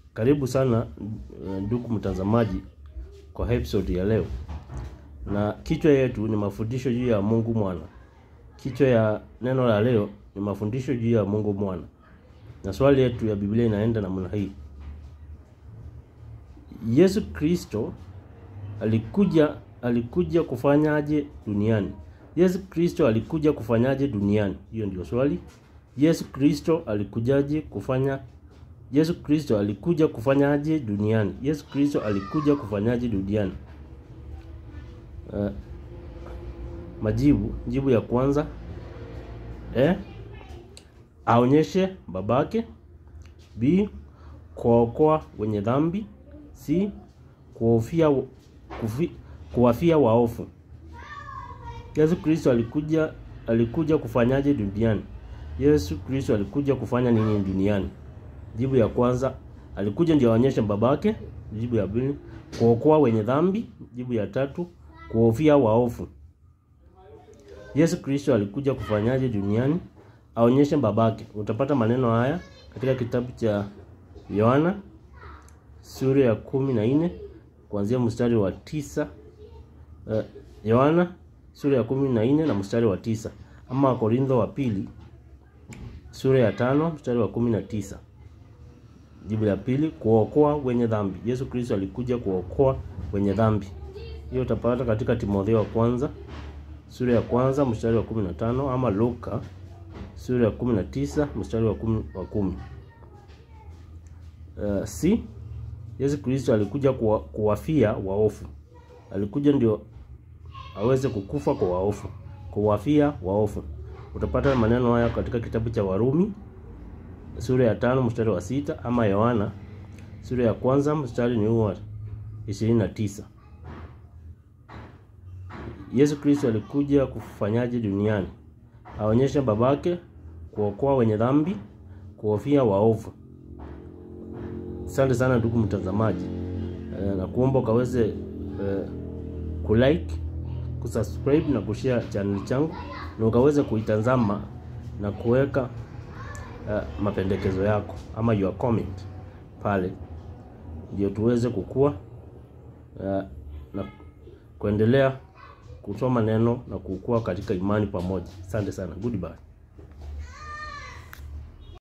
Karibu sana eh, ndugu mtazamaji kwa episode ya leo, na kichwa yetu ni mafundisho juu ya Mungu Mwana. Kichwa ya neno la leo ni mafundisho juu ya Mungu Mwana, na swali yetu ya Biblia inaenda namna hii: Yesu Kristo alikuja alikuja kufanyaje duniani? Yesu Kristo alikuja kufanyaje duniani? Hiyo ndio swali. Yesu Kristo alikujaje kufanya Yesu Kristo alikuja kufanyaje duniani? Yesu Kristo alikuja kufanyaje duniani? Uh, majibu, jibu ya kwanza eh, aonyeshe babake. B, kuokoa wenye dhambi. C, kuwafia kufi, kuwafia waofu. Yesu Kristo alikuja alikuja kufanyaje duniani? Yesu Kristo alikuja kufanya nini duniani? Jibu ya kwanza alikuja ndio aonyeshe babake. Jibu ya pili kuokoa wenye dhambi. Jibu ya tatu kuhofia waofu. Yesu Kristo alikuja kufanyaje duniani? Aonyeshe babake. Utapata maneno haya katika kitabu cha Yohana sura ya kumi na nne kuanzia mstari wa tisa. Uh, Yohana sura ya kumi na nne na mstari wa tisa, ama Wakorintho wa pili sura ya tano mstari wa kumi na tisa. Jibu la pili kuokoa wenye dhambi. Yesu Kristo alikuja kuokoa wenye dhambi. Hiyo utapata katika Timotheo wa kwanza sura ya kwanza mstari wa kumi na tano ama Luka sura ya kumi na tisa mstari wa kumi, wa kumi. Uh, si Yesu Kristo alikuja kuwa, kuwafia waofu. Alikuja ndio aweze kukufa kwa waofu, kuwafia waofu. Utapata maneno haya katika kitabu cha Warumi sura ya tano mstari wa sita ama Yohana sura ya kwanza mstari ni wa ishirini na tisa. Yesu Kristo alikuja kufanyaje duniani? Aonyesha babake, kuokoa wenye dhambi, kuhofia waovu. Asante sana ndugu mtazamaji, e, na kuomba ukaweze e, kulike, kusubscribe na kushare channel changu na ukaweze kuitazama na kuweka uh, mapendekezo yako ama your comment pale, ndio tuweze kukua uh, na kuendelea kusoma neno na kukua katika imani pamoja. Asante sana, goodbye.